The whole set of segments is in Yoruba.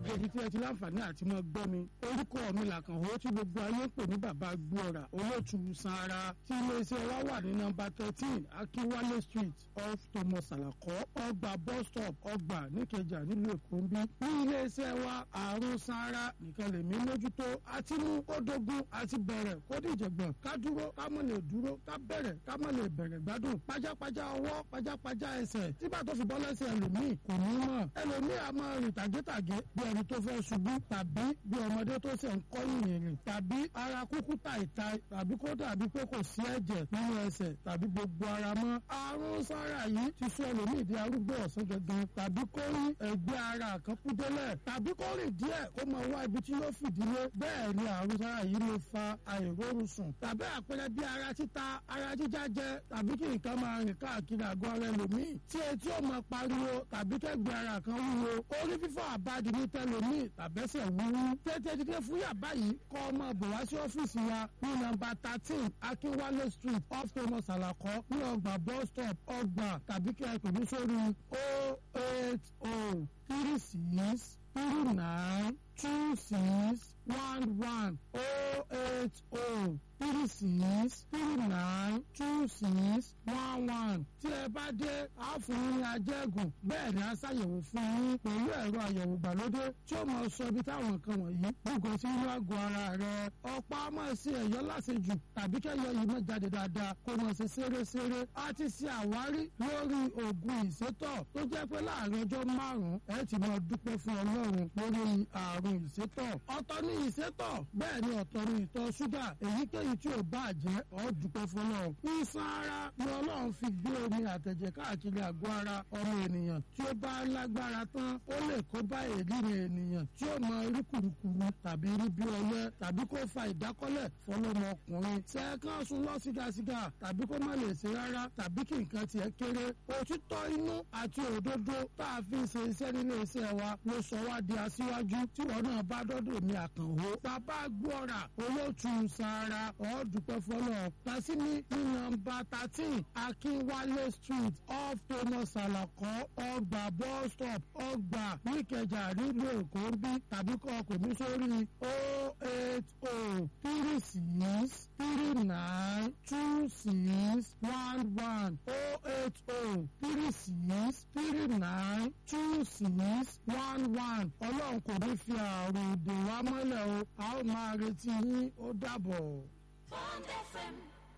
èyí tí ẹ ti láǹfààní àti mọ gbọ́ mi orúkọ mi làkànwó tí gbogbo ayé ń pè ní bàbá gbóra olóòtú sanra tí iléeṣẹ́ wa wà ní nọ́mbà thirteen akínwálé street off thomas alakọ ọgbà bus stop ọgbà níkẹjà nílùú èkó ń bí ní iléeṣẹ́ wa àrùn sanra nìkan lèmi mójútó àti mú kó dógún àti bẹ̀rẹ̀ kó dìjẹ̀gbọ̀n ká dúró ká mọ̀ lè dúró ká bẹ̀rẹ̀ ká mọ̀ lè bẹ̀rẹ̀ gbádùn pajápajá ọwọ́ pajápajá ẹsẹ̀ tígbà tó fi bọ́ lẹ́sẹ̀ ẹlòmíì kò ní mọ̀ ẹlòmíì a máa rìn tàgétàgé bí ẹni tó fẹ́ ṣubú tàbí bí ọmọdé tó ṣe ń kọ́ ìrìn tàbí ara kúkú tàìta tàbí kó dàbí pé kò sí ẹ̀jẹ̀ nínú ẹsẹ̀ tàbí gbogbo ara mọ́ àrùn sára yìí ti sọ ẹlòmíì di arúgbó ọ̀sán gangan tàbí kó rí ẹgbẹ́ ara kan kú délẹ̀ tàbí kó rìn díẹ̀ kó máa wá ibi tí yóò fìdílé bẹ́ẹ̀ ni àrùn sára yìí lè fa àìrórun sùn tàbí àpẹẹrẹ bí ara títa ara jíjá jẹ tàbí kí nǹkan máa rìn káàkiri àgọ́ ara ẹlòmíì tí etí ò máa pariwo tàbí kẹ́gbẹ́ ara kan wúwo orí fífọ́ àbádi ní tẹlòmíì tàbẹ́sẹ̀ wúwú tètè dídé fún yàbá yìí kọ́ ọmọ bọ̀ wá sí ọ́fíìsì wa ní nọ́mbà thirteen akínwálé street off thomas alakọ ní ọgbà bus stop ọgbà tàbí kí ẹ pè mí sórí o eight o three six three nine two six one one o eight o three six three nine two six one one tí ẹ bá dé a fún yín ní ajẹ́gùn bẹ́ẹ̀ ni a ṣàyẹ̀wò fún yín pẹ̀lú ẹ̀rọ àyẹ̀wò ìgbàlódé tí ó máa sọ ibi táwọn nǹkan wọ̀nyí gbogbo sí inú àgọ́ ara rẹ̀ ọ̀pá máa ṣe ẹ̀yọ́ láṣejù tàbí kẹ́yọ yìí máa jáde dáadáa kó máa ṣe ṣeréṣeré a ti ṣe àwárí lórí oògùn ìsétọ̀ tó jẹ́ pé láàrin ọjọ́ márùn-ún ẹ ti máa dúpẹ́ fún ọlọ́run lórí àrùn ìsétọ̀ ọ̀tọ̀ ní ìsétọ̀ bẹ́ẹ̀ ni ọ̀tọ̀ ní ìtọ̀ ṣúgà èyíkéyìí tí ò bá jẹ́ ọ́ dúpẹ́ fún ọlọ́run ìsan ara ni ọlọ́run fi gbé omi àtẹ̀jẹ̀ káàkiri àgọ́ ara ọmọ ènìyàn tí ó bá lágbára tán ó lè kó bá èdèrè ènìyàn tí ó mọ rí kùrukùru tàbí rí bí ọyẹ́ tàbí kó fa ìdákọ́lẹ̀ fọlọ́mọkùnrin sẹ́ẹ̀kan sùn lọ sígasiga tàbí kó má lè ṣe rárá tàbí kí nǹkan tiẹ̀ kéré òtítọ́ inú àti òdodo tá a fi ṣe iṣẹ́ nílé iṣẹ́ wa ló sọ wá di aṣíwájú tí wọn náà bá dọ́dọ̀ mi àkànwó bàbá gbọ́ra olóòtú sara ọ̀ọ́dúpẹ́ fọlọ́ tàṣíní ní nọ́mbà thirteen akínwálé street off thomas alakọ ọgbà bus stop ọgbà níkẹjà nílùú èkó ń bí tàbí kọ́ ọkọ̀ mi sórí o eight o three six three nine two six one one o eight o three six three nine two six one one ọlọ́run kò ní fi àrùn dè wá mọ́lẹ̀ o a ó máa retí yín ó dàbọ̀. Bond FM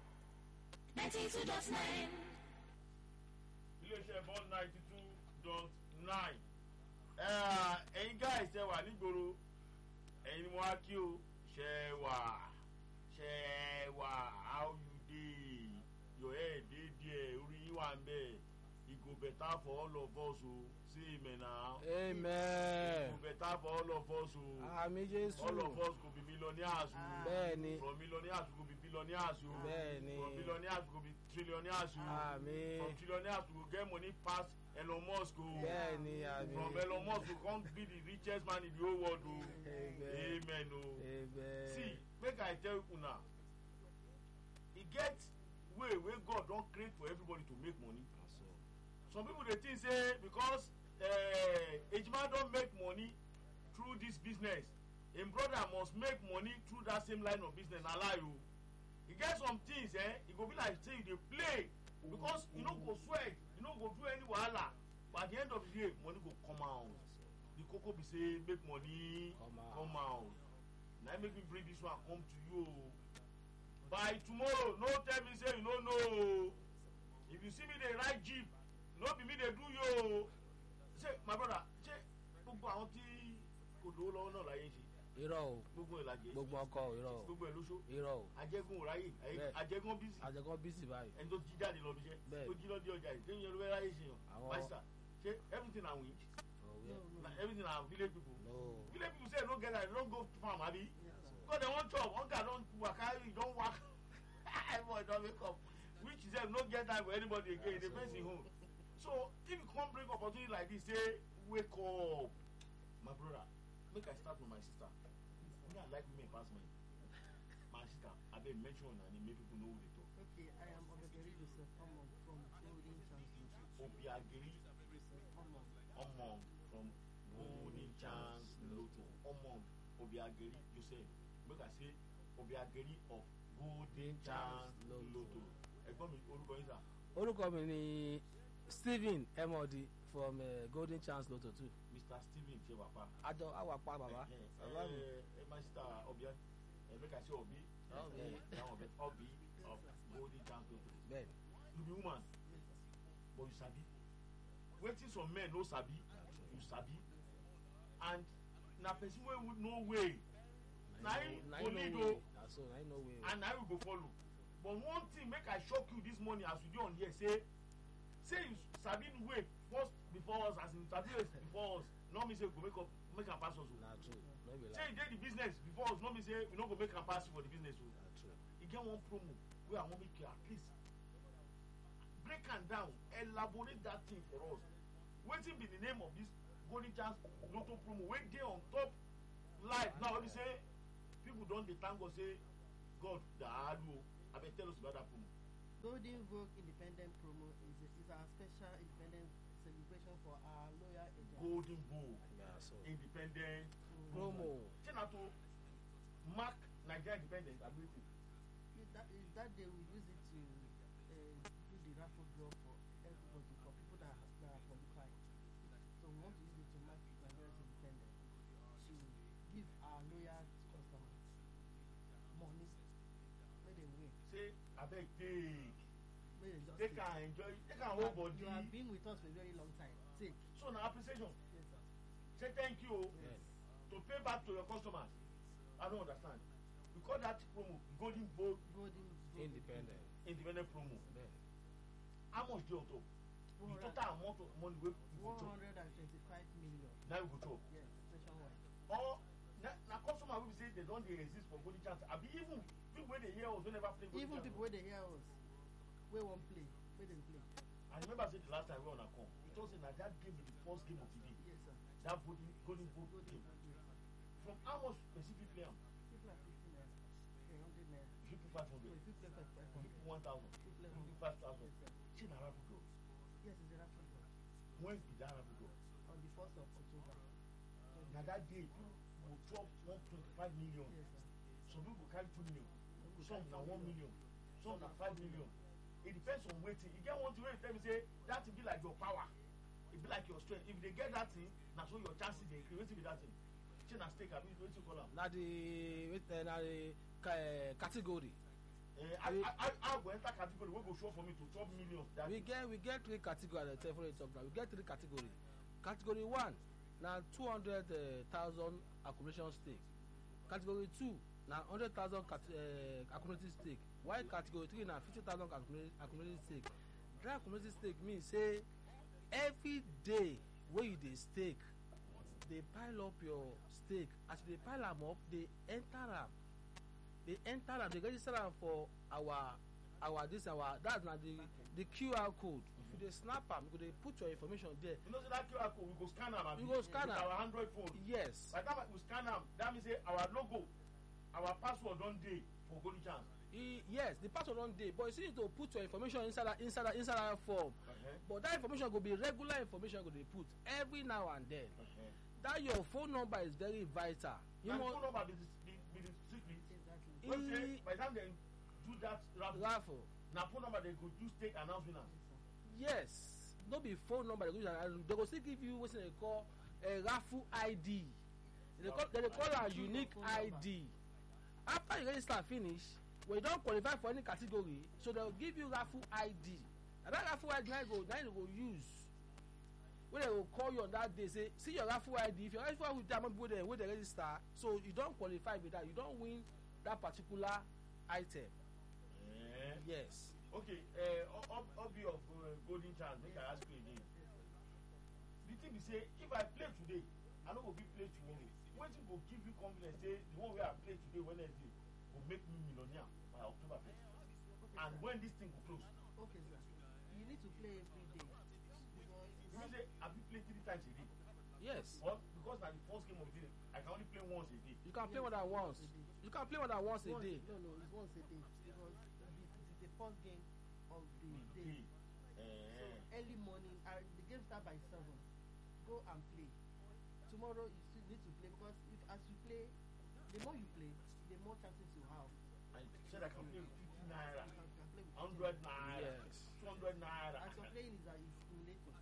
92.9. iléeṣẹ́ bond ninety two dot nine ẹ̀yin guys ẹ wà nígboro ẹ̀yin ni mo wá kí o ṣe wà ṣe wà how you dey your head dey there orí yín wà ń bẹ̀ e go better for all of us o say amen na e amen go better for all of us o àmì jésù all of us go be millionaires o bẹ́ẹ̀ni from millionaires we go be billionaires o Bẹ́ẹ̀ni. from billionaires we go be trillionaires o àmì from trillionaires we go get money pass elon musk o. bẹ́ẹ̀ni àmì from elon musk to come be the richest man in the whole world o amen amen o amen see make i tell una e get way wey god don create for everybody to make money some people dey think say because uh, ejima don make money through this business im brother must make money through that same line of business na lie o e get some things eh e go be like say you dey play because you no go sweat you no go do any wahala but at the end of the day money go come out the koko be say make money Come out. come out na im make me bring this one come to you o by tomorrow no tell me say you no know o if you see me dey ride jeep no be me dey do you o say my brother ṣe gbogbo àwọn tí kò lówó lọ́wọ́ náà láyé ń ṣe irọ́ o gbogbo ìlàjẹ gbogbo ọkọ o irọ́ o gbogbo ẹ̀ lóṣó irọ́ o ajẹ́gun ò ráyè Bẹ́ẹ̀. ajẹ́gun bísí àjẹkọ́ bísí báyìí ẹni tó jí jáde lọ bí iṣẹ́ Bẹ́ẹ̀. tó jí lọ dé ọjà yìí téèyàn ló fẹ́ ráyè ṣe yàn Àwọn- pásítà ṣe everything na win ọ̀wẹ́ na everything na village people no village people say no get that no go farm abi because dem wan chop hunger don waka e don waka everybody don wake up which sef no get time for anybody again e dey face im own so if you come bring opportunity like this say wake up my brother make i start with my sister me i like women pass men my sister abeg mention una name make people know who dey talk Okay, I am Obederi Joseph Omo from Golden Chance obiageri Omo. omo from golden chance lotto obiageri joseph make i say obiageri of golden chance lotto ẹgbọn mi orúkọ yín sà orúkọ mi ni stephen emodi from uh, golden chance lotto two mr stephen tiwapa àjọ awàpá bàbá bàbá mi ẹ máa ṣe ta ọbẹ ẹ make i say obi Obi. ẹ dáhùn ọbẹ obi of golden chance lotto bẹ́ẹ̀ni you be woman but you sabi wetin some men no sabi you sabi and na person wey no way na him na go him lead no o way na so na him no way o and na him we go follow but one thing make i shock you this morning as we dey on here say say you sabi the way first before us as in sabi way before us no mean say we go make up make am pass us o na true no be say lie you dey the business before us no mean say we no go make am pass you for the business o na true e get one promo wey i wan make you at least break am down elaborate that thing for us wetin be the name of this golden chance lotto promo wey dey on top live now wey be say people don dey thank god say god daalu o abeg tell us about that promo. Golden Vogue Independent Promo is, is our special independent celebration for our loyal agents. golden bowl na so independent promo ṣé na to mark nigeria independence ability. Is That, is that day we use it to uh, do the raffle draw for everybody, for people that, are- that are qualified. So we want to use it to mark Nigeria's independence, to give our loyal customers money, may they win, say abeg take may they just take take. am enjoy take am You hold have- body You have been with us for a very long time. Take. so na appreciation Yes, sir. say thank you o. bẹ́ẹ̀ni to pay back to your customers i don't understand we call that promo golden bowl Golden Vogue independent independent promo bẹ́ẹ̀ni how much dey on top the total amount of money wey we go One chop hundred and twenty-five million. na we go chop Yes, nationwide. or na na customer wey be say they don dey exist for golden chance abi even people wey dey hear us wey never play golden Even chance people wey dey hear us, wey wan play, wey dem play. i remember say the last time wey una come you talk say na that game be the first game of the day Yes, sir. that golden golden bowl Golden game Vogue, yes, sir. from how much person fit play am People are fifty naira, a hundred naira. you fit put five So hundred if you play for five you fit hundred, put one thousand you play you fit hundred. put five thousand Yes, sir. shey na raffle draw Yes, it's a raffle draw when be that raffle draw on the first of October. na that day people go chop one twenty-five million Yes, sir. some people go carry two million Some go some carry na four one million some na Some na five four million it depends on wetin e get one thing wey you tell me say that thing be like your power e be like your strength if you dey get that thing na so your chances dey increase wetin be that thing shey na stake abi wetin you call am na the wait uh, na the ca uh, category eh i i i i go enter category wey go show for me to chop millions that we day get we get three category as i tell you talk now we get three category category one na two hundred thousand accumulation stake category two na hundred thousand uh, accumulated stake while category three na fifty thousand accumulated accumulated stake that accumulated stake mean say every day wey you dey stake dey pile up your stake as you dey pile am up dey enter am dey enter am dey register am for our our this our that na the the qr code if you dey snap am you go dey put your information there you know say that qr code we go scan am abi You go scan with am. our android phone yes by the time we scan am that mean say our logo our password don dey for golden chance e yes the password don dey but you still need to put your information inside that inside that inside that form uh-huh. but that information go be regular information you go dey put every now and then Uh-huh. that your phone number is very vital you na the must phone number be the be be the secret Exactly. E- wey be say by the time dem do that raffle raffle na phone number dem go use take announce winner. Yes, sir. yes no be phone number they go use and they go still give you wetin they call a raffle id they dey call they dey call am Choose your unique phone number. id after you register finish when you don qualify for any category so they go give you raffle id and that raffle id na you go na you go use wey they go call you on that day say see your raffle id if your raffle id with among people there wey dey register so you don qualify be that you don win that particular item Eh. yes okay uh, ob obi of uh, golden chance make i ask you again the thing be say if i play today i no go fit play tomorrow wetin go give you confidence say the one wey i play today wednesday go make me millionaire by october first Okay, and sir. when this thing go close Okay, sir. You need to play every day because you mean say i fit play three times a day yes or because na the first game of the day i can only play once a day you can play more than once you can play more than once a once, day No, no, it's once a day because it is the first game of the day. So Eh. early morning, uh, the game start by seven. Go and play. Tomorrow you still need to play because if as you play, the more you play the more chances you have I said I can play with fifty naira you can, can play with hundred naira Yes. two hundred naira and some playing is uh, is stimulating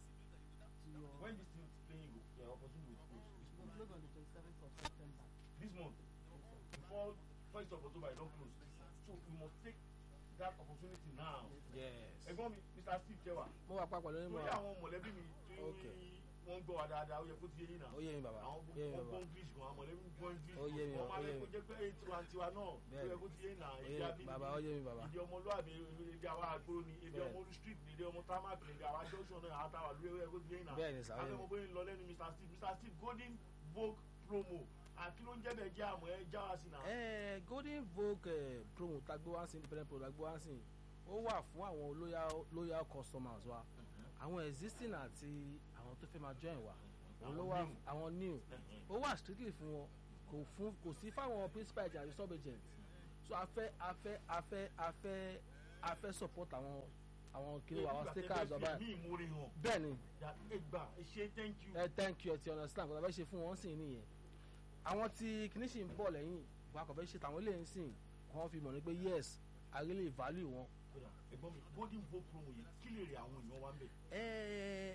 to your when this thing playing go the opportunity go close we close on the twenty-seventh of september this month before first of october e don close so we must take that opportunity now yes. ẹ̀gbọ́n mi mr steve kewa mo wà papọ̀ lórí mo lórí wà àwọn mọ̀lẹ́bí mi tí Okay. wọ́n ń gbọ́ wa dáadáa ó yẹ kó ti yé yín náà ó yé mi bàbá àwọn ó yé mi gbọ́ bàbá english gan àwọn mọ̀lẹ́bí ń gbọ́ english Ó yé mi, wọ́n máa ó yé lè mi. kó jẹ́ pé tiwantiwa náà ó Bẹ́ẹ̀ni. yẹ kó ti yé náà ó èdè yé mi abínibí bàbá ó yé mi bàbá èdè ọmọlúwàbí èdè àwọn àgbòrò ni èdè Bẹ́ẹ̀ni. ọmọ olú street ni èdè ọmọ tarmac ni èdè àwọn junction náà àtàwà lórí ó yẹ kó ti yé náà Bẹ́ẹ̀ni sà, ó yé mi. afẹ́mọ̀ bóyá ń lọ lẹ́nu mr steve mr steve golden vogue promo àti ló ń jẹ́ bẹ́ẹ̀ jẹ́ àmọ́ ẹ já wa sí náà. Eh, golden vogue eh, promo tagbo wá sí independent promo tagbo wá sí ó wà fún àwọn loyal loyal customers wa àwọn existing àti àwọn tó fẹ́ máa join wa òun ló wà àwọn new ó wà strictly fún wọn kò fún kò sí fáwọn principal agent àti sub agent so a fẹ́ a fẹ́ a fẹ́ a fẹ́ a fẹ́ support àwọn àwọn kiri wa àwọn stickers wa báyìí mi ìmúre hàn bẹ́ẹ̀ ni ẹ gbà ẹ ṣe thank you. ẹ thank you ẹ ti understand kò tó fẹ́ ṣe fún wọn sì nìyẹn àwọn tí kìíní sì ń bọ̀ lẹ́yìn wọn kò fẹ́ ṣe tàwọn eléyìí sìn kàn fi mọ̀ ní pé yes I really value wọn. Kódà, ẹ̀gbọ́n mi golden vogue promo yìí kí lè rí àwọn èèyàn wa ń bẹ̀. ẹ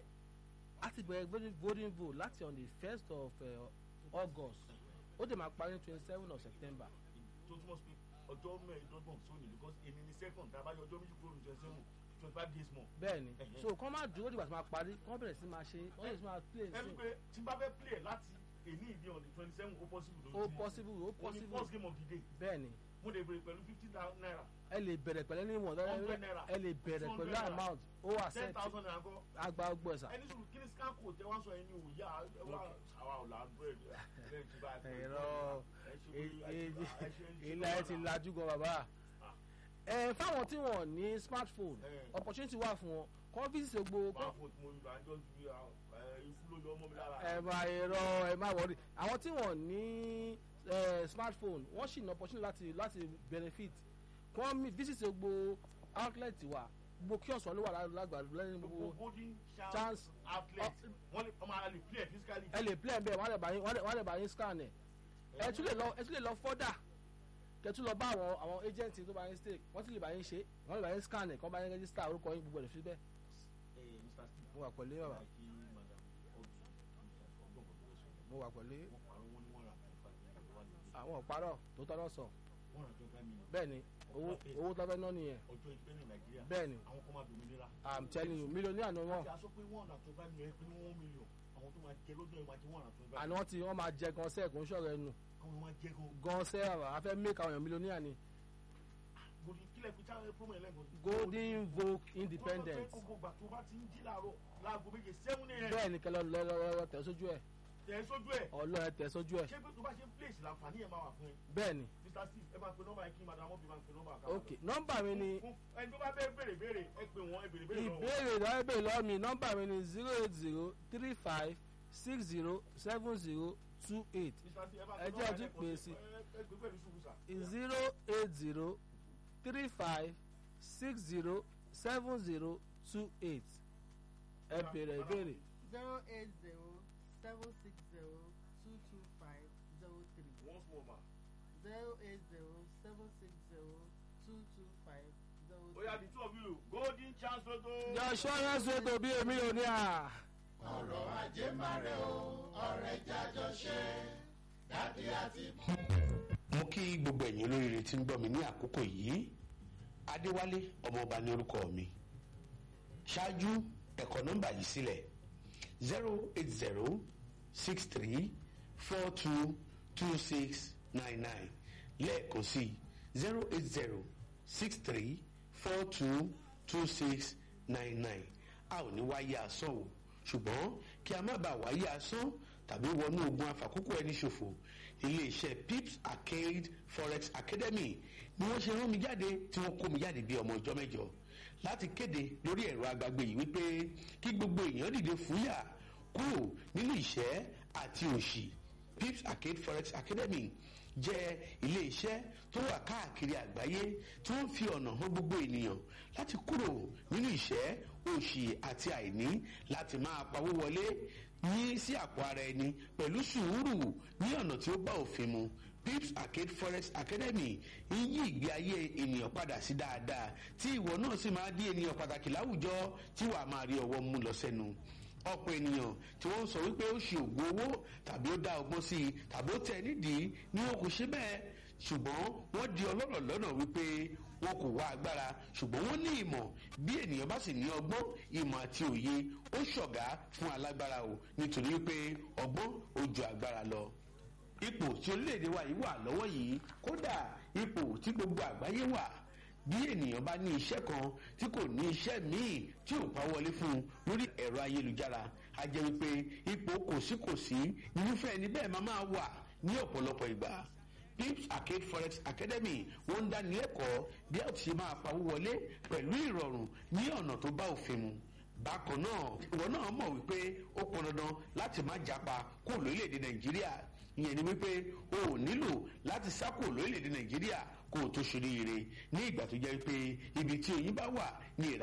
a ti bẹ̀rẹ̀ golden golden vote láti on the first of uh, August ó dẹ̀ máa parí twenty seven of September tó túmọ̀ sí pé ọjọ́ mẹ́ẹ̀ẹ́dọ́gbọ̀n sóni because èmi ni second tá a bá yọ ọjọ́ méjì kúrò ní twenty seven twenty five days more. bẹ́ẹ̀ ni Ẹ̀hẹ́. so kàn máa dúró dìgbà tó máa parí kàn bẹ̀rẹ̀ sí máa ṣe kàn bẹ̀rẹ̀ sí máa play ẹni sí pé tí n bá fẹ́ play láti èní ìdí on the twenty seven ó possible ó possible ó ó ní possible first game of the day bẹ́ẹ̀ ni mo lè bèrè pẹ̀lú fifty naira ẹ lè bẹ̀rẹ̀ pẹ̀lú ní ìwọ̀n Hundred naira. ẹ lè bẹ̀rẹ̀ Two pẹ̀lú hundred naira. amount ó ten accept thousand naira kọ́ agba ọgbọ ẹ̀sà. ẹni sùn kí ni scan code tẹ wá sọ ẹni ò yá ẹ wá àwa ò là ń bẹ̀rẹ̀ bẹ́ẹ̀ tí bá a bẹ̀rẹ̀ ẹ̀rọ ẹ ṣe pé ẹ ṣe ẹ ṣe ilé ayé ti lajú gan bàbá. ẹ fáwọn tí wọn ní smartphone Eh. opportunity wà fún wọn kọ́ fíìsì gbogbo máa fò tí mo yọ àjọ ju ikú ló yọ ọmọ mi lára. ẹ máa ẹ̀rọ ẹ máa wọrí àwọn tí wọn ní eh, smartphone wọ́n sì ní opportunity láti láti benefit kọ́ mi visit gbogbo outlet wa gbogbo kiosk wọn ló wà lágbàdo lẹ́yìn gbogbo gbogbo golden chance Chance. outlet wọ́n lè ọmọ ara lè play physically. ẹ lè play bẹ́ẹ̀ wọ́n á lè bá yín wọ́n á lè- wọ́n á lè bá yín scan ẹ̀ ẹ tún lè lọ ẹ tún lè lọ fọ́dà kẹtù lọ bá àwọn àwọn agent tó bá yín stake wọ́n tún lè bá yín ṣe wọ́n lè bá yín scan ẹ̀ kọ́ bá yín register orúkọ yín gbogbo ẹ̀ fi bẹ́ẹ̀ Ẹ, Mr. Steve, mo wà pẹ̀lú bàbá kí madam ọdún ọgbọ̀n kan tó lọ sọ. mo wà pẹ̀lú wọ́n parọ́ wọn ní wọ́n ra twenty five million wọ́n lè gbé. àwọn ọ̀parọ̀ tó tọ́ lọ sọ wọ́n ra twenty five million. bẹ́ẹ̀ ni owó owó tó fẹ́ ná nìyẹn ọjọ́ ìpẹ́ ní nàìjíríà. bẹ́ẹ̀ ni àwọn kan máa dòmìnira. i'm telling you mílíọ̀nù àná wọn àti aṣọ pé wọ́n ra twenty five million ẹ pé ní one million àwọn tó máa jẹ lọ́dún ẹ̀ máa jẹ wọ́n ra twenty five àná tí wọ́n máa jẹ gan sẹ́ẹ̀ kò ń ṣọ̀rọ̀ ẹnu àwọn máa jẹ gan. gan sẹ́ẹ̀ àbá a fẹ́ make àwọn èèyàn mílíọ̀nù ni golden kílẹ̀ fi táwọn promo ẹlẹ́gàn. golden vogue independent gbogbo ìgbà tó bá ti ń jí láàárọ̀ láago méje seven a.m. bẹ́ẹ̀ ni kẹlẹ́ lọ́ọ́ tẹ̀ sójú ẹ̀ tẹ̀ ẹ́ sójú ẹ̀. ọlọ́ọ̀ tẹ̀ sójú ẹ̀ ṣé pé tó bá ṣe ń place láǹfààní ẹ̀ máa wà fún ẹ. bẹ́ẹ̀ ni mr steve ẹ máa pe nọ́mbà yẹn kí madam ọbí máa pe nọ́mbà kan. ok nọ́mbà mi ni ẹni tó bá bẹ́ẹ̀ béèrè béèrè ẹ pè wọ́n ẹ béèrè béèrè lọ́wọ́. ìbéèrè lọ́wọ́ ìbéèrè lọ́wọ́ mi nọ́mbà mi ni zero eight zero three five six zero seven zero two eight mr steve ẹ máa ẹ pe jẹ́ nọ́mbà ọtí yẹn pè é kọ́ sí. ẹ ẹ gbé pẹ̀lú sùúrù sà. zero eight zero three five six zero seven zero two eight ẹ béèrè ìbéèrè zero eight zero seven six zero two two five zero three once more ma. zero eight zero seven six zero two two five zero ó yá the two of you golden chance lotto. yọ ṣọ́yọ́ ṣètò bí èmi ò ní à. mo kí gbogbo ẹ̀yin olóríire tí ń gbọ́ mi ní àkókò yìí adéwálé ọmọọba ní orúkọ mi ṣáájú ẹ̀kọ́ nọ́mbà yìí sílẹ̀ zero eight zero six three four two two six nine nine lẹ́ẹ̀kan sí zero eight zero six three four two two six nine nine a ò ní wáyé asán o ṣùgbọ́n kí a má bàa wáyé asán tàbí wọnú ogun afàkókò ẹni ṣòfò iléeṣẹ́ pips arcade forex academy ni wọ́n ṣe rán mi jáde tí wọ́n kó mi jáde bí ọmọ ọjọ́ mẹ́jọ láti kéde lórí ẹ̀rọ agbágbé yìí wípé kí gbogbo èèyàn dìde fúyà kúrò nínú ìṣẹ́ àti òṣì pips arcade forex academy jẹ́ iléeṣẹ́ tó wà káàkiri àgbáyé tí wọ́n fi ọ̀nà hàn gbogbo ènìyàn láti kúrò nínú ìṣẹ́ òṣì àti àìní láti máa pawó wọlé ní sí àpò ara ẹni pẹ̀lú sùúrù ní ọ̀nà tí ó bá òfin mu pips arcade forex academy ń yí ìgbé ayé ènìyàn padà sí dáadáa tí ìwọ náà sì máa di ènìyàn pàtàkì láwùjọ tí wàá máa rí ọwọ́ mú lọ sẹ́nu ọ̀pọ̀ ènìyàn tí wọ́n ń sọ wípé ó ṣe ògùn owó tàbí ó dá ọgbọ́n sí i tàbí ó tẹ̀ nídìí ni wọn kò ṣe bẹ́ẹ̀ ṣùgbọ́n wọ́n di ọlọ́rọ̀ lọ́nà wípé wọn kò wá agbára ṣùgbọ́n wọ́n ní ìmọ̀ bí ènìyàn bá sì ní ọgbọ́n ìmọ̀ àti òye ó ṣọ̀gá fún alágbára o nítorí wípé ọgbọ́n ó ju agbára lọ ipò tí orílẹ̀-èdè wa yìí wà lọ́wọ́ yìí kódà ipò tí gbogbo àgbáyé wà bí ènìyàn bá ní iṣẹ́ kan tí kò ní iṣẹ́ míì tí ò pa wọlé fún un lórí ẹ̀rọ ayélujára a jẹ́ wípé ipò kòsíkòsí irúfẹ́ ẹni bẹ́ẹ̀ máa máa wà ní ọ̀pọ̀lọpọ̀ ìgbà pips arcade forex academy wọ́n ń dáni lẹ́kọ̀ọ́ bí a ti ṣe máa pawó wọlé pẹ̀lú ìrọ̀rùn ní ọ̀nà tó bá òfin mu bákan náà ìwọ náà mọ̀ wípé ó pọn dandan láti má japa kó lórílẹ̀‐èdè nàìjíríà ìyẹn ni wípé o ò nílò láti sá kó lórílẹ̀‐èdè nàìjíríà kó o tó ṣoríire ní ìgbà tó jẹ́ wípé ibi tí oyin bá wà ní ìrà